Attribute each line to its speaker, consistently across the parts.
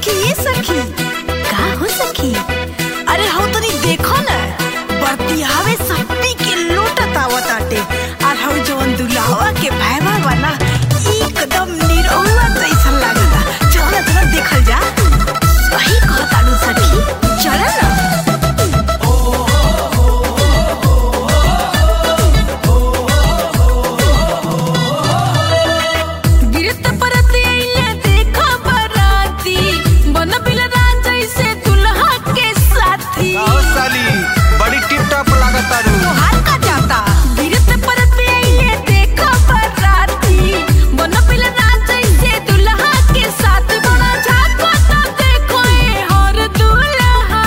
Speaker 1: सखी ये सखी
Speaker 2: का हो सखी
Speaker 1: अरे हौ तनी देखो न बरतियावे सप्पी के लोटत आवत आटे और हौ जवन दुल्हावा के भैवा वाला एकदम निरहुआ जैसन लागता चल ना चल देखल जा
Speaker 2: सही कहताड़ू सखी
Speaker 1: चल ना गिरत परत आइले देखा बराती बन बिल जैसे दुल्हा के साथी
Speaker 3: आओ साली बड़ी टिप टॉप लागत तारू
Speaker 1: तोहार का जाता गिरत परत आइले देखा बराती बन बिल जैसे दुल्हा के साथ बड़ा झाको तो देखो ए हर दुल्हा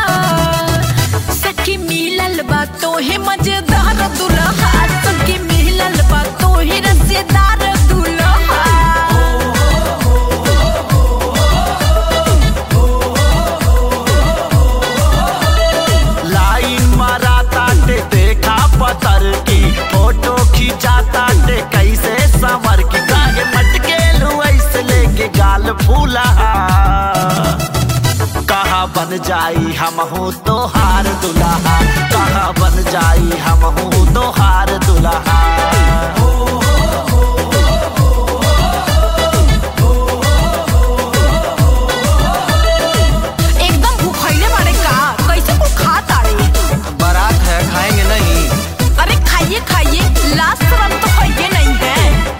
Speaker 1: सखी मिलल बा तोहे मजेदार दुल्हा सखी मिलल बा तोहे रसेदार दुल्हा
Speaker 3: लाइन मारा ताटे देखा पतर की फोटो खींचा ताटे कैसे संवर की काहे मटके लू ऐसे लेके गाल फूला कहा बन जाई हम हूँ तो हार दुल्हा कहा बन जाई हम हूँ तो हार दुल्हा
Speaker 1: एकदम भूखैले बाड़े का कैसे कुछ खा ताड़े
Speaker 3: बारात है खाएंगे नहीं
Speaker 1: अरे खाइए खाइए लास्ट शर्म तो खाइए नहीं है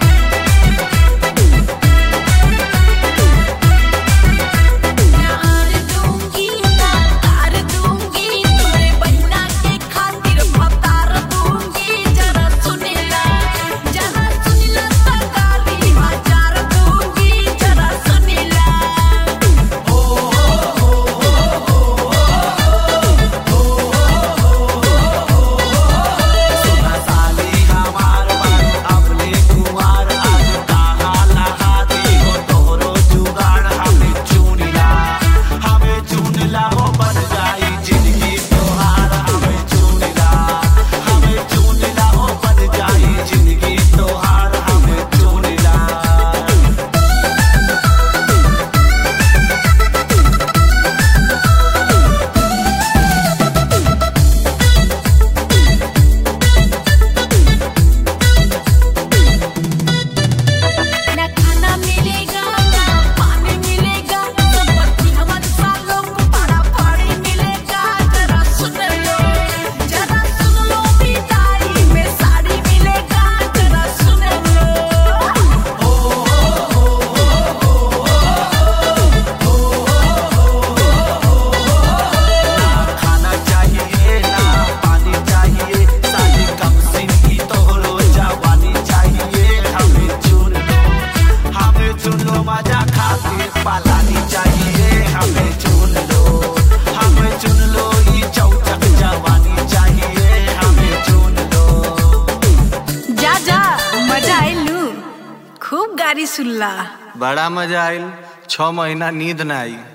Speaker 1: तार दूंगी ना तार दूंगी तोरे बहिना के खातिर भतार दूंगी जरा सुनिला जरा सुनिला सरकारी हजार दूंगी जरा सुनिला
Speaker 3: साली हमार मन अपने कुमार आज कहाँ लहाती हो तोरो जुगाड़ हमें चुनिला हमें चुनिला हो बन जाई जिंदगी तोहार हमें चुनिला हमें चुनिला हो बन जाई जिंदगी तोहार हमें चुनिला
Speaker 1: ना खाना मिलेगा ना पानी मिलेगा संपत्ति हमारे सालों को बड़ा भारी मिलेगा जरा सुन लो जरा सुन लो बिदाई में साड़ी मिलेगा जरा सुन लो
Speaker 3: खाना चाहिए ना पानी चाहिए साली कम सिन की तोहरो जवानी चाहिए हमें चुन लो हमें चुन लो मजा खातिर पालानी चाहिए हमें चुन लो हमें चुन लो ये चौचक जवानी चाहिए हमें चुन लो
Speaker 1: जा जा मजा आइलू खूब गाड़ी सुनला
Speaker 4: बड़ा मजा आइल छह महीना नींद ना आई